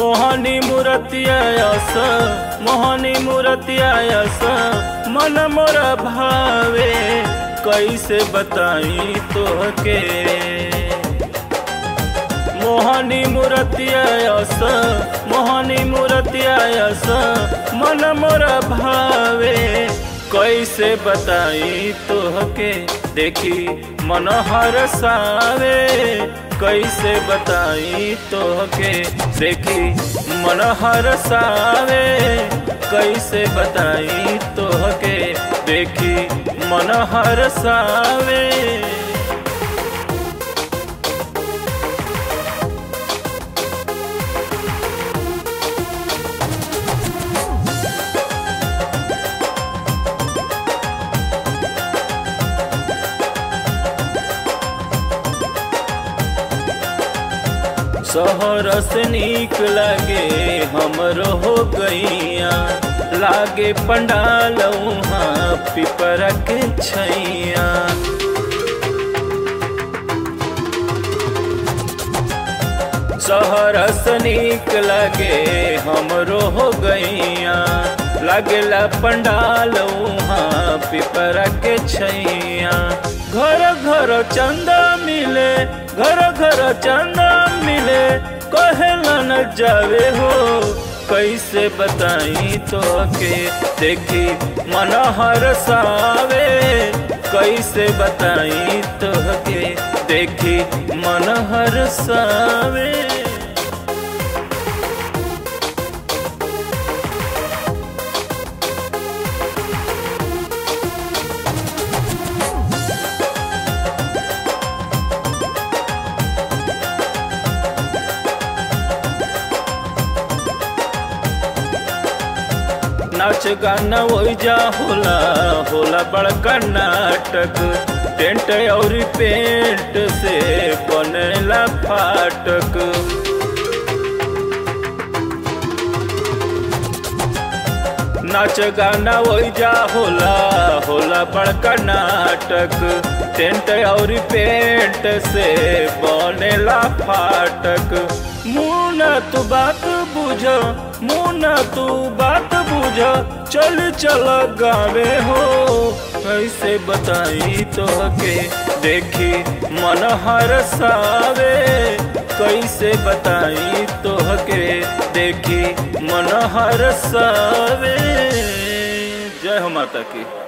मोहनी मूर्तियास मोहनी मूर्तियास मन मोर भावे कैसे बताई तोहके मोहनी मूर्तियास मोहनी मूर्तियास मन मोर भावे कैसे बताई तोहके देखी मन हरसावे कैसे बताई तोहके देखी मन हरसावे कैसे बताई तोहके देखी मन हरसावे शहर से नीक लगे हमरो हो गैया लागे पंडाल वहाँ पिपर के छैया शहर से नीक लगे हमरो हो गैया लगला पंडाल वहाँ पिपर के छैया घर घर चंदा मिले घर घर चंदा मिले कहला न जावे हो कैसे बताई तो के देखी मन हरसावे कैसे बताई तो के देखी मन हरसावे नाच गाना ओइजा होला होला बड़का नाटक टेंट और पेंट से बनेला फाटक नाच गाना ओइजा होला होला बड़का नाटक टेंट और पेंट से बनेला फाटक मुना तू बात बुझ मुना तू बात बुझ चल चल गावे हो कैसे बताई तो के देखी मन हरसावे कैसे बताई तो के देखी मन हरसावे जय हो माता की